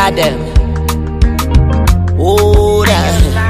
Adam. Ora.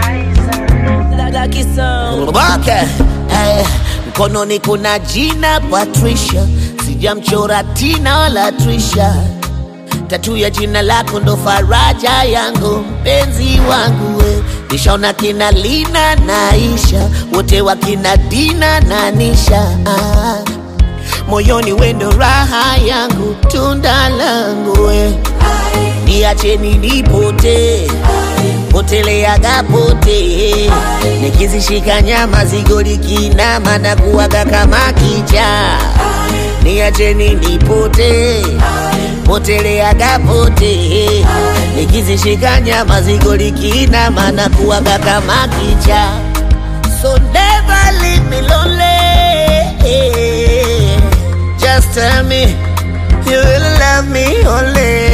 Okay. Eh, mkononi kuna jina Patricia, sijamchora Tina wala Trisha. Tatu ya jina lako ndo faraja yangu, mpenzi wangu we. Nishaona kina Lina na Isha, wote wakina Dina na Nisha. Ah, moyoni wendo raha yangu, tunda langu we. Niacheni nipote poteleaga pote, nikizishika nyama zigo likinama na kuwaga kama kicha. Niacheni nipote poteleaga pote, nikizishika nyama zigo likinama na kuwaga kama kicha. So never leave me lonely. Just tell me you will love me only.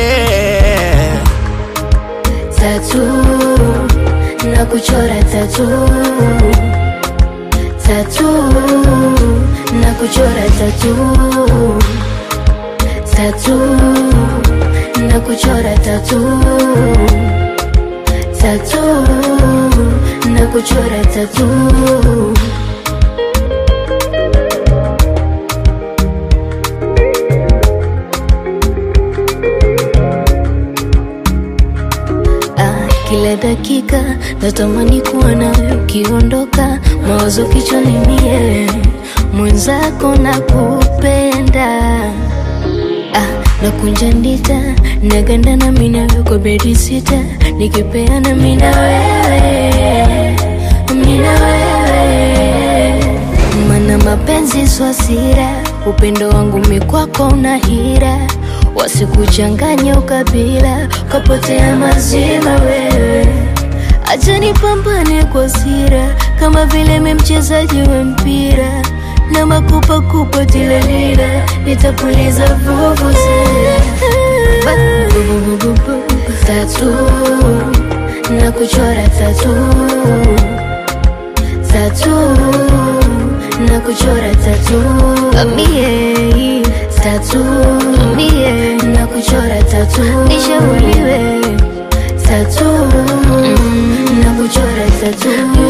tatu na kuchora tatu tatu na kuchora tatu tatu na kuchora tatu tatu na kuchora tatu Ah, kila dakika natamani kuwa nawe ukiondoka, mawazo kichwani mie mwenzako na kupenda ah, nakunja ndita naganda na mina kwa bedi sita nikipeana mina wewe mina wewe mana mapenzi swasira upendo wangu mikwako una hira wasikuchanganya ukabila kapotea mazima wewe acha nipambane kwa sira kama vile mi mchezaji wa mpira na makupakupa tilalila nitapuliza vuvuzela tatu na kuchora tatu tatu na kuchora tatu mie tatu mie na kuchora tatu nishauriwe tatu na kuchora tatu